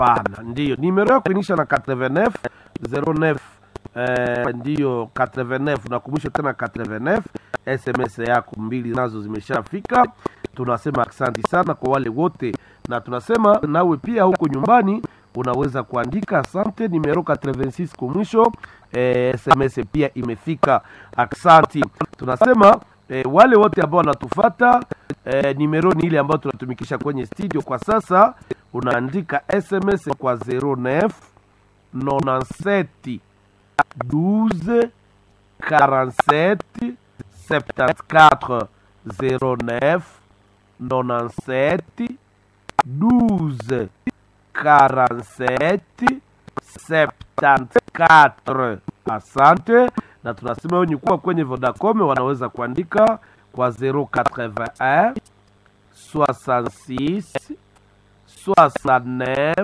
hapana ndiyo nimero ya kuinisha na 89 09 eh, ndiyo 89 nakumbusha tena 89 sms yako mbili nazo zimeshafika tunasema asanti sana kwa wale wote na tunasema nawe pia huko nyumbani unaweza kuandika asante nimero 86 kwa mwisho eh, sms pia imefika aksanti tunasema eh, wale wote ambao wanatufata eh, nimero ni ile ambayo tunatumikisha kwenye studio kwa sasa unaandika sms kwa 09 97 12 47 74 09 97 12 47 74 asante na tunasema wenye kuwa kwenye vodacom wanaweza kuandika kwa 081 66 69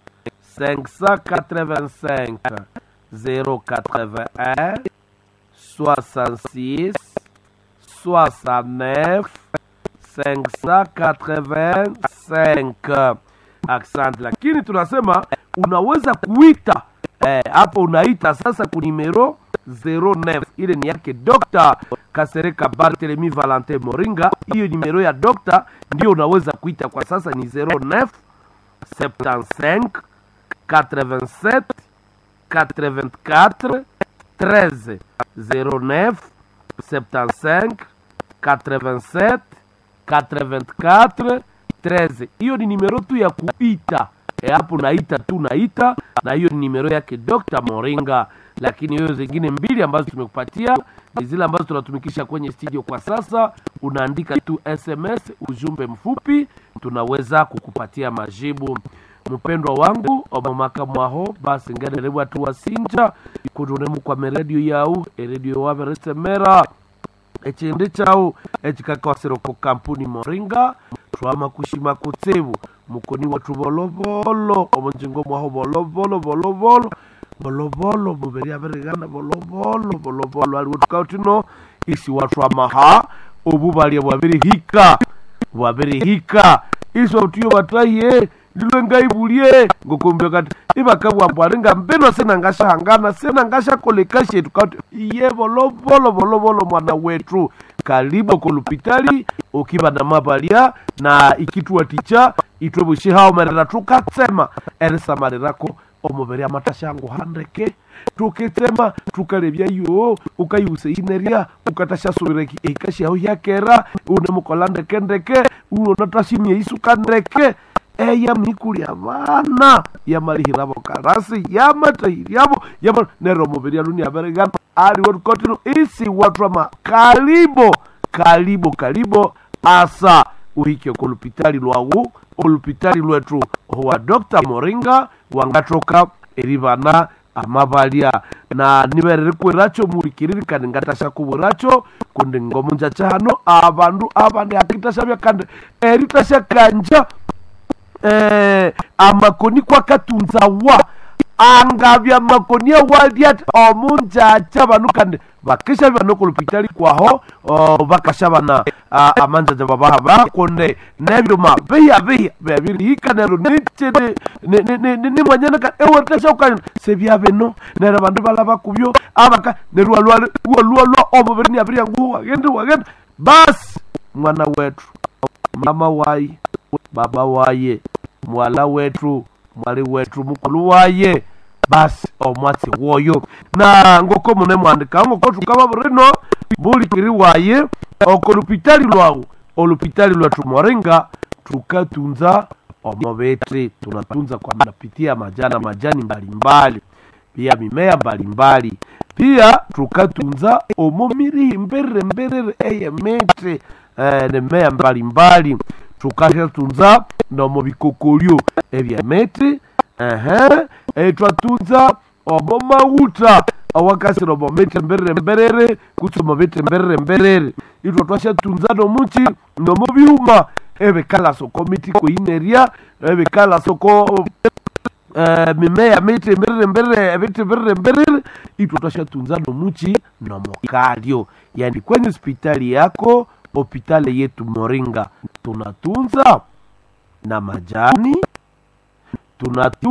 585 081 66 69 585 accent lakini tunasema unaweza kuita eh, hapo unaita sasa kunimero 09 ile ni yake Dr. Kasereka Barthelemy Valentin Moringa. Hiyo nimero ya Dr. ndio unaweza kuita kwa sasa ni 09 75 87 84 13 09 75 87 84 13 hiyo ni nimero tu ya kuita e, hapo naita tu naita na hiyo ni nimero yake Dr. Moringa lakini hiyo zingine mbili ambazo tumekupatia ni zile ambazo tunatumikisha kwenye studio kwa sasa unaandika tu sms ujumbe mfupi tunaweza kukupatia majibu mpendwa wangu omomaka mwaho basi ngererebwa tu wasinja kudunemu kwa meredio yau eredio waveresemera echindi chau echikakosero ku kampuni moringa twama kushima kutsevu mukoni watu volovolo omonjingo mwaho volovolo volovolo volovolo muveri averigana volovolo volovolo aliwo tukautino isi watu amaha obu valia bwabirihika bwabirihika isi watuyo vatahiye lilwe ngaivulie ngokombia kati ivakabwambwali nga mpeno sena ngashahangana sena ngashakoleka shetu kati iye volovolo volovolo mwana wetu kalibo kolupitali ukiva na mavalia na ikituwa ticha itwe vushihao merera tukatsema erisamalirako omuviri amatashangu handeke tukitsema tukalevya yo ukayuse ineria ukatashasuvira ikashiao yakera unemukola ndeke ndeke unonatashimia isuka ndeke eya mikulya vana yamalihiravo karasi yamatahiriavo yama nero muviri aluni averengana aliwo tukotino isi watwama kalibo kalibo kalibo asa uhike kolupitali lwawu olupitali lwetu wa dr moringa wangatoka erivana amavalya na nivereri kwiracho mulikiririkani ngatasha kuvuracho kundi ngomunja chano avandu avandi akitashavya kandi eritasha kanja eh, amakoni kwakatunzawa angavya makoni awaliati omunjacha vanu kandi vakishavya nokolupitali kwaho oh, vakashavana uh, amanjaja vavaha vakonde nevyuma viya viya vyaviriika nero nichene nimwanyana ka eweritashaukanyo sevyaveno nero vandu valava kuvyo avaka neruwalualua omuvirini aviria nguhu wagende wagende basi mwana wetu mama wayi baba waye mwala wetu mwali wetu mukulu waye basi omwatsi woyo na ngoko mune mwandika ngoko tukava burino bulikiri waye oko lupitali lwawu olupitali lwetu moringa tukatunza omobetri tunatunza kwa napitia majana majani mbalimbali pia mimea mbalimbali pia tukatunza omo mirihi mberere mberere eye metre eh, nemea mbalimbali tukashatunza nomo bikokolyo ebyemetri ehe etwatunza omo mauta awakasira omo metre mberere mberere kutsi omo betre mberere mberere itwo twashatunza nomuchi nomo byuma ebikala soko miti koineria ebikala soko Uh, mimea miti mberere mberere ebiti mberere mberere itwo twashatunza nomuchi nomokalyo yani kwenye hospitali yako hospitali yetu moringa tunatunza na majani tunatu